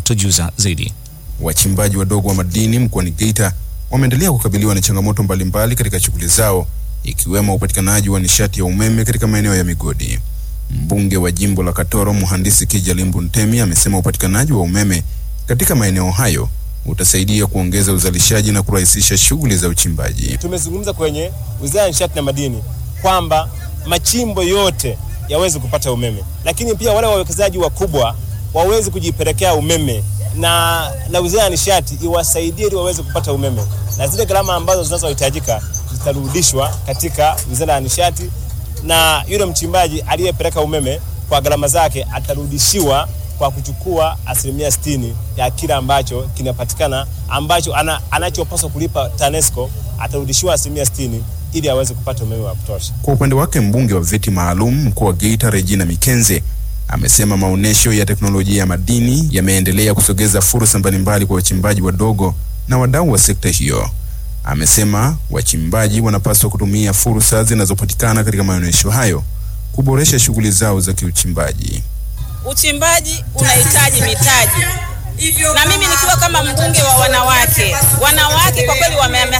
anatujuza zaidi. Wachimbaji wadogo wa madini mkoani Geita wameendelea kukabiliwa na changamoto mbalimbali katika shughuli zao ikiwemo upatikanaji wa nishati ya umeme katika maeneo ya migodi. Mbunge wa jimbo la Katoro Mhandisi Kija Limbu Ntemi amesema upatikanaji wa umeme katika maeneo hayo utasaidia kuongeza uzalishaji na kurahisisha shughuli za uchimbaji. Tumezungumza kwenye Wizara ya Nishati na Madini kwamba machimbo yote yaweze kupata umeme, lakini pia wale wawekezaji wakubwa waweze kujipelekea umeme na, na Wizara ya Nishati iwasaidie ili waweze kupata umeme, na zile gharama ambazo zinazohitajika zitarudishwa katika Wizara ya Nishati, na yule mchimbaji aliyepeleka umeme kwa gharama zake atarudishiwa kwa kuchukua asilimia sitini ya kile ambacho kinapatikana ambacho ana, anachopaswa kulipa TANESCO atarudishiwa asilimia sitini ili aweze kupata umeme wa kutosha. Kwa upande wake mbunge wa viti maalum mkoa wa Geita Regina Mikenze amesema maonyesho ya teknolojia ya madini yameendelea kusogeza fursa mbalimbali kwa wachimbaji wadogo na wadau wa sekta hiyo. Amesema wachimbaji wanapaswa kutumia fursa zinazopatikana katika maonyesho hayo kuboresha shughuli zao za kiuchimbaji. Uchimbaji unahitaji mitaji, na mimi nikiwa kama mbunge wa wanawake, wanawake kwa kweli wamehamasika